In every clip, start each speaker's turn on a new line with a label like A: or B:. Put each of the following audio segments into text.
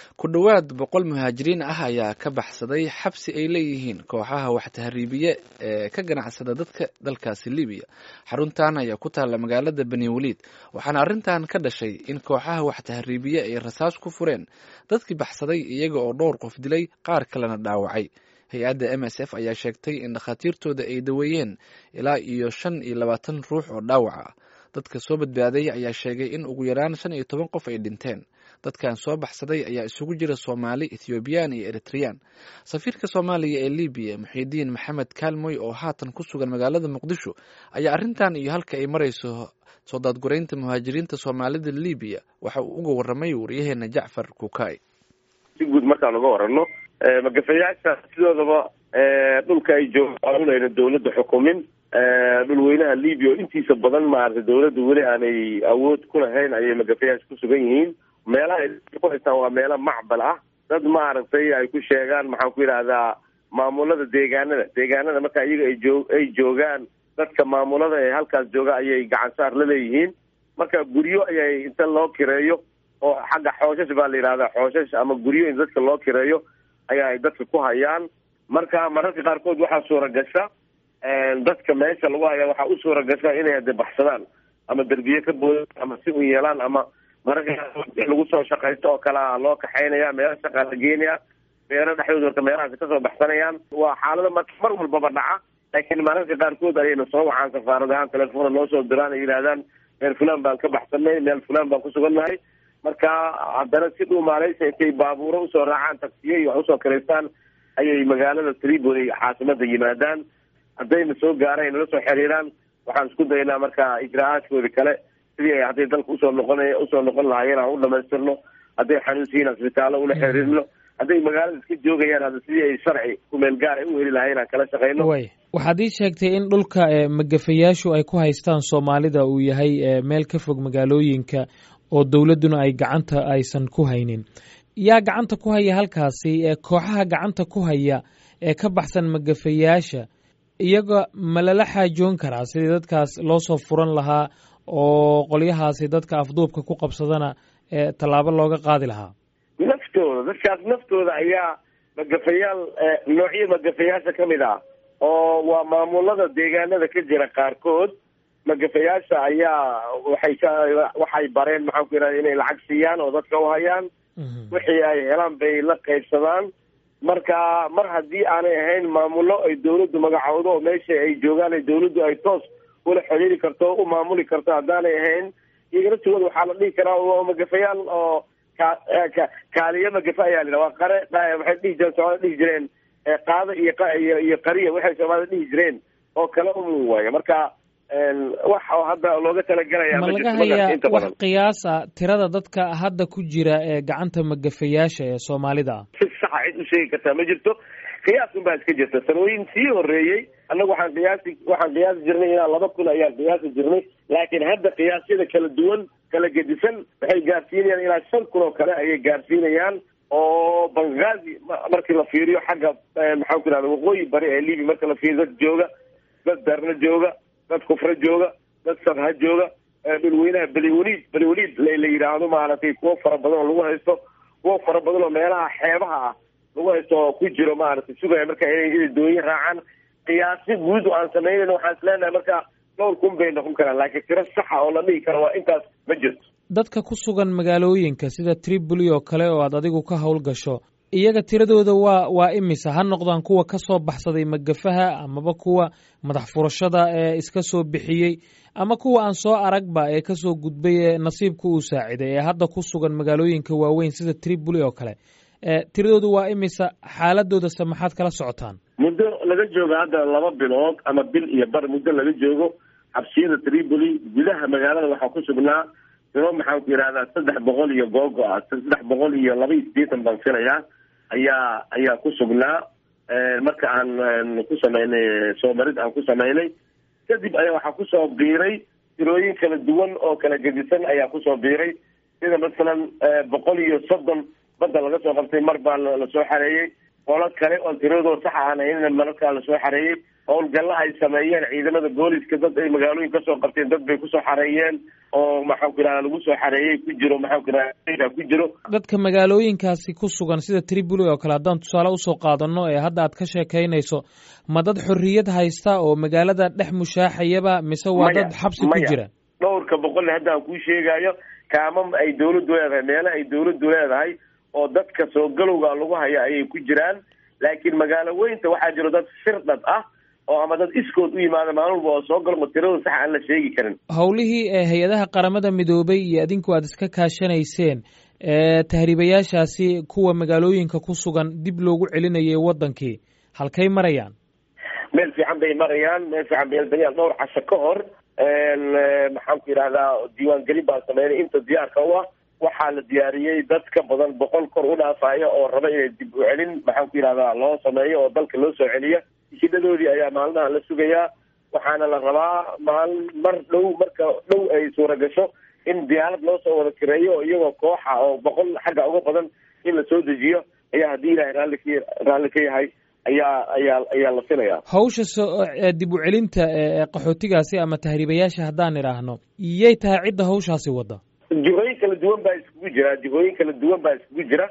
A: ku dhowaad boqol muhaajiriin ah ayaa ka baxsaday xabsi ay leeyihiin kooxaha wax tahriibiye ee ka ganacsada dadka dalkaasi libiya xaruntan ayaa ku taalla magaalada beni waliid waxaana arrintan ka dhashay in kooxaha wax tahriibiye ay rasaas ku fureen dadkii baxsaday iyaga oo dhowr qof dilay qaar kalena dhaawacay hay-adda m s f ayaa sheegtay in dhakhaatiirtooda ay daweeyeen ilaa iyo shan iyo labaatan ruux oo dhaawac ah dadka soo badbaaday ayaa sheegay in ugu yaraan shan iyo toban qof ay dhinteen dadkan soo baxsaday ayaa isugu jira soomaali ethoobiyan iyo eritreyaan safiirka soomaaliya ee libiya muxiidiin maxamed kaalmoy oo haatan ku sugan magaalada muqdisho ayaa arrintan iyo halka ay marayso soo daadguraynta muhaajiriinta soomaalida libiya waxa uu uga warramay waryaheena jacfar kukay
B: si guud markaan uga warano magafayaasha sidoodaba dhulka ay joogaan unayna dawladda xukumin dhulweynaha libya oo intiisa badan maaragtay dawladda weli aanay awood ku lahayn ayay magafayaasha ku sugan yihiin meelaha ay ku haystaan waa meelo macbal ah dad maaragtay ay ku sheegaan maxaan ku yidhahdaa maamulada deegaanada deegaanada marka iyaga ay joo ay joogaan dadka maamulada ee halkaas jooga ayay gacan saar la leeyihiin marka guryo ayay inta loo kireeyo oo xagga xooshash baa la yidhahdaa xooshash ama guryo in dadka loo kireeyo ayaa ay dadka ku hayaan marka mararka qaarkood waxaa suura gasha dadka meesha lagu haya waxaa u suura gasha inay hade baxsadaan ama derbiye ka boodaan ama si u yeelaan ama mararka qaarkood lagu soo shaqaysto oo kalea loo kaxaynaya meelo shaqaa la geenaya beero dhexdooda marka meelahaasi kasoo baxsanayaan waa xaalada marka mar walbaba dhaca laakiin mararka qaarkood ayayna soo wacaan safaarad ahaan telefoona noo soo diraan ay yidhahdaan meel fulan baan ka baxsanay meel fulan baan kusugannahay marka haddana si dhuu maaleysa intay baabuuro usoo raacaan taksiye iyo wax usoo karaystaan ayay magaalada tripoli caasimada yimaadaan haddayna soo gaaraan nala soo xiriiraan waxaan isku daynaa marka ijra-aadkoodi kale sidii ay hadday dalka usoo noqon usoo noqon lahaayeen aan u dhamaystirno hadday xanuunsiyiin asbitaallo ula xiriirno hadday magaalada iska joogayaan hadda sidii ay sharci kumeel gaar ay u heli lahayen aan kala shaqayno
C: way waxaad ii sheegtay in dhulka magafayaashu ay ku haystaan soomaalida uu yahay meel ka fog magaalooyinka oo dowladduna ay gacanta aysan ku haynin yaa gacanta ku haya halkaasi kooxaha gacanta ku haya ee ka baxsan magafayaasha iyaga ma lala xaajoon karaa sidii dadkaas loo soo furan lahaa oo qolyahaasi dadka afduubka ku qabsadana tallaabo looga qaadi lahaa
B: naftooda dadkaas naftooda ayaa magafayaal noocyo magafayaasha ka mid ah oo waa maamulada deegaanada ka jira qaarkood magafayaasha ayaa waxay ka waxay bareen maxaan ku yidhahda inay lacag siiyaan oo dadka uhayaan wixii ay helaan bay la qaybsadaan marka mar haddii aanay ahayn maamulo ay dawladdu magacowdo oo meesha ay joogaan ay dawladdu ay toos ula xiriiri karto o u maamuli karto haddaanay ahayn iyaga naftooda waxaa la dhihi karaa waa magafayaal oo ka kaaliyo magafa ayaa la yidhaha waa qare waxay dhihi jireen soomaalida dhihi jireen qaado iyo iyo qariya waxay soomaalida dhihi jireen oo kale umun waayo marka wax oo hadda looga talagelaya
C: ma laga hayaa wax qiyaas a tirada dadka hadda ku jira ee gacanta magafayaasha ee soomaalida ah
B: si saxa cid u sheegi kartaa ma jirto qiyaas un baa iska jirta sanooyin sii horeeyey annagu waxaan qiyaasi waxaan qiyaasi jirnay ilaa laba kun ayaan qiyaasi jirnay laakiin hadda qiyaasyada kala duwan kala gedisan waxay gaarsiinayaan ilaa shan kun oo kale ayay gaarsiinayaan oo bangazi markii la fiiriyo xagga maxaan ku ihahda waqooyi bari ee libi marka la fiiriyo dad jooga dad darna jooga dad kufre jooga dad sabha jooga dhulweynaha beliwaliid beliwaliid la yidhaahdo maaragtay kuwo fara badan oo lagu haysto kuwo fara badan oo meelaha xeebaha ah lagu haysto oo ku jiro maaragtay sugaya marka inay inay dooyin raacaan qiyaasi guud oo aan samaynayn waxaan is leenahay marka dhowr kun bay noqon karaan laakiin tiro saxa oo la dhihi karo waa intaas ma jirto
C: dadka ku sugan magaalooyinka sida tripoli oo kale oo aad adigu ka howlgasho iyaga tiradooda waa waa imisa ha noqdaan kuwa ka soo baxsaday magafaha amaba kuwa madax furashada ee iska soo bixiyey ama kuwa aan soo aragba ee kasoo gudbay ee nasiibka uu saaciday ee hadda ku sugan magaalooyinka waaweyn sida tripoli oo kale tiradooda waa imisa xaaladoodase maxaad kala socotaan
B: muddo laga joogo hadda laba bilood ama bil iyo bar muddo laga joogo xabsiyada tripoli gudaha magaalada waxaa ku sugnaa tiro maxaan ku yidhahdaa saddex boqol iyo googo ah saddex boqol iyo laba iyo siddeetan baan filayaa ayaa ayaa ku sugnaa marka aan ku samaynay soomarid aan ku samaynay kadib ayaa waxaa kusoo biiray tirooyin kala duwan oo kala gedisan ayaa kusoo biiray sida masalan boqol iyo soddon badda laga soo qabtay mar baa lasoo xareeyey qolo kale oo tiradoo sax aan ahayn mararkaa lasoo xareeyey howlgalla ay sameeyeen ciidamada booliska dad ay magaalooyin kasoo qabteen dad bay kusoo xareeyeen oo maxaan ku yidhahda lagu soo xareeyey ku jiro maxaan ku yidhahda ku jiro
C: dadka magaalooyinkaasi ku sugan sida tripoli oo kale haddaan tusaale usoo qaadano ee hadda aad ka sheekaynayso ma dad xorriyad haysta oo magaalada dhex mushaaxayaba mise waa dad xabsi ku jira
B: dhowrka boqol hadda aan kuu sheegayo kaamam ay dawladdu leedahay meele ay dawladdu leedahay oo dadka soo galowga lagu hayo ayay ku jiraan laakiin magaalo weynta waxaa jiro dad firdhad ah oo ama dad iskood u yimaada maalin walba oo soo galo oo tirada sax aan la sheegi karin
C: howlihii hay-adaha qaramada midoobay iyo adinku aad iska kaashanayseen tahriibayaashaasi kuwa magaalooyinka ku sugan dib loogu celinayay wadankii halkay marayaan
B: meel fiican bay marayaan meel fiican bay elbayaan dhowr casho ka hor maxaan ku yidhahdaa diiwaangelin baan sameynay inta diyaarka u ah waxaa la diyaariyey dad ka badan boqol kor u dhaafaya oo raba inay dib u celin maxaan ku yidhahdaa loo sameeyo oo dalka loo soo celiya hidhadoodii ayaa maalmaha la sugayaa waxaana la rabaa maalin mar dhow marka dhow ay suura gasho in diyaarad loo soo wada kireeyo oo iyagoo kooxa oo boqol xagga uga badan in la soo dejiyo ayaa haddii ilahay raalli ka raalli ka yahay ayaa ayaa ayaa la filayaa
C: hawsha so dib u celinta qaxootigaasi ama tahriibayaasha haddaan idhaahno iyay tahay cidda hawshaasi wadda
B: jihooyin kala duwan baa iskugu jira jihooyin kala duwan baa iskugu jira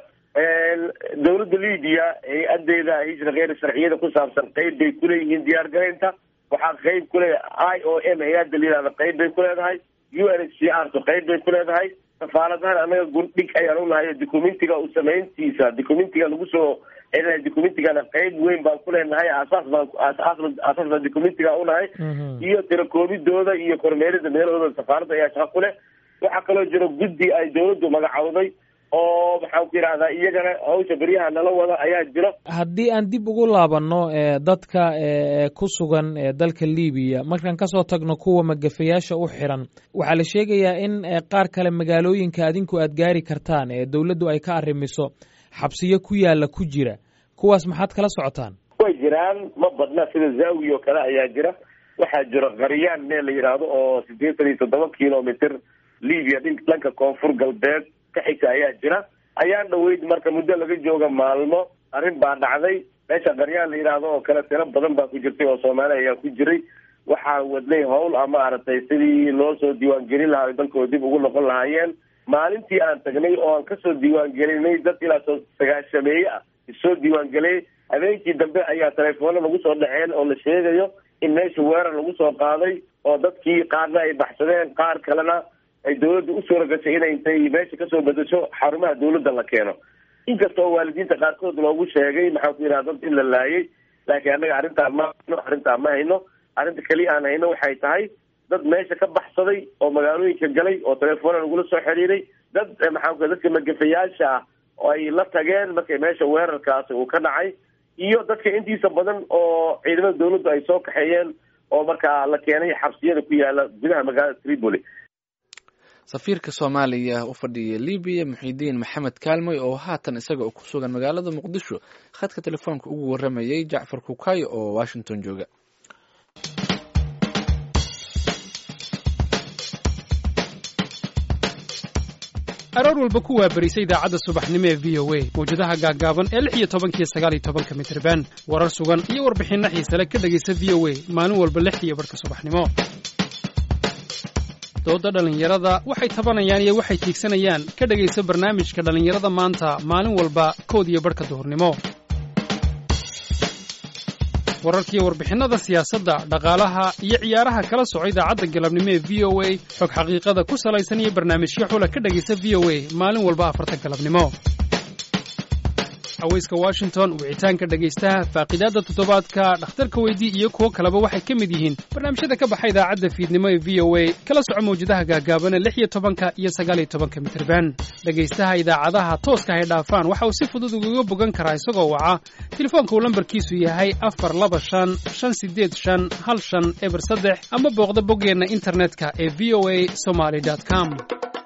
B: dawladda libiya hay-adeeda hijra kheyr sharciyada ku saabsan qeyb bay kuleeyihiin diyaar garaynta waxaa qeyb kule i o m hay-adda layihahda qeyb bay ku leedahay u n h c r to qeyb bay ku leedahay safaaradahan anaga gurdhig ayaan unahay documentiga u samayntiisa documentiga lagu soo celinayo documentigana qeyb weyn baan ku leenahay aasaas baan aasaas baan documentiga unahay iyo tirakoobidooda iyo kormeerida meelahooda safaaradda ayaa shaqa ku leh waxaa kaloo jiro guddi ay dawladdu magacowday oo maxaan ku yidhahdaa iyagana hawsha beryaha nala wada ayaa jiro
C: haddii aan dib ugu laabanno dadka ku sugan dalka libiya markaan kasoo tagno kuwa magafayaasha u xiran waxaa la sheegayaa in qaar kale magaalooyinka adinku aad gaari kartaan ee dawladdu ay ka arrimiso xabsiyo ku yaala ku jira kuwaas maxaad kala socotaan
B: way jiraan ma badna sida zaawi oo kale ayaa jira waxaa jiro qaryaan meel la yidhaahdo oo siddeetan iyo toddoba kilomitr libya dhanka koonfur galbeed ka xigta ayaa jira ayaan dhaweyd marka muddo laga jooga maalmo arrin baa dhacday meesha qaryaan la yidhaahdo oo kale tiro badan baa ku jirtay oo soomaali ayaa ku jiray waxaa wadnay howl a maaragtay sidii loo soo diiwaangelin lahaa dalkooda dib ugu noqon lahaayeen maalintii aan tagnay oo aan kasoo diiwaangelinay dad ilaa soo sagaashameeye ah isoo diiwaangeliyay habeenkii dambe ayaa telefoona lagu soo dhaceen oo la sheegayo in meesha weerar lagu soo qaaday oo dadkii qaarna ay baxsadeen qaar kalena ay dawladda u suura gashay inay intay meesha kasoo bedesho xarumaha dawladda la keeno inkasta oo waalidiinta qaarkood loogu sheegay maxaan ku yidhaha dad in la laayay laakiin annaga arrintaa ma hayno arrintaa ma hayno arrinta keliya aan hayno waxay tahay dad meesha ka baxsaday oo magaalooyinka galay oo telefoona lagula soo xiriiray dad maxaan ku dadka magafayaasha ah oo ay la tageen markay meesha weerarkaasi uu ka dhacay iyo dadka intiisa badan oo ciidamada dawladdu ay soo kaxeeyeen oo markaa la keenay xabsiyada ku yaala gudaha magaalada tripoli
A: safiirka soomaaliya u fadhiya libiya muxidiin maxamed kaalmoy oo haatan isaga ku sugan magaalada muqdisho khadka telefoonka ugu waramayay jacfar kukayo oo washington jooga
D: aroor walba ku waabarisa idaacadda subaxnimo ee v o a mawjadaha gaaggaaban ee lix iyo tobankiyo sagaal iyo tobanka mitriban warar sugan iyo warbixinno xiisale ka dhegaysa v o a maalin walba lix iyo barhka subaxnimo dooda dhallinyarada waxay tabanayaan iyo waxay tiigsanayaan ka dhegaysa barnaamijka dhallinyarada maanta maalin walba kood iyo barhka duhurnimo wararkiiyo warbixinnada siyaasadda dhaqaalaha iyo ciyaaraha kala soco idaacadda galabnimo ee v o a xog xaqiiqada ku salaysan iyo barnaamijyo xula ka dhegaysa v o a maalin walba afarta galabnimo haweyska washington wicitaanka dhegaystaha faaqidaadda toddobaadka dhakhtarka weydii iyo kuwo kaleba waxay ka mid yihiin barnaamijyada ka baxa idaacadda fiidnimo ee v o a kala soco mawjadaha gaagaabana lix iyo tobanka iyo sagaal iyo tobanka mitirban dhegaystaha idaacadaha tooska hay dhaafaan waxa uu si fudud ugaga bogan karaa isagoo waca telefoonka uu lambarkiisu yahay afar laba shan shan sideed shan hal shan eber saddex ama booqda boggeenna internetka ee v o a somaly com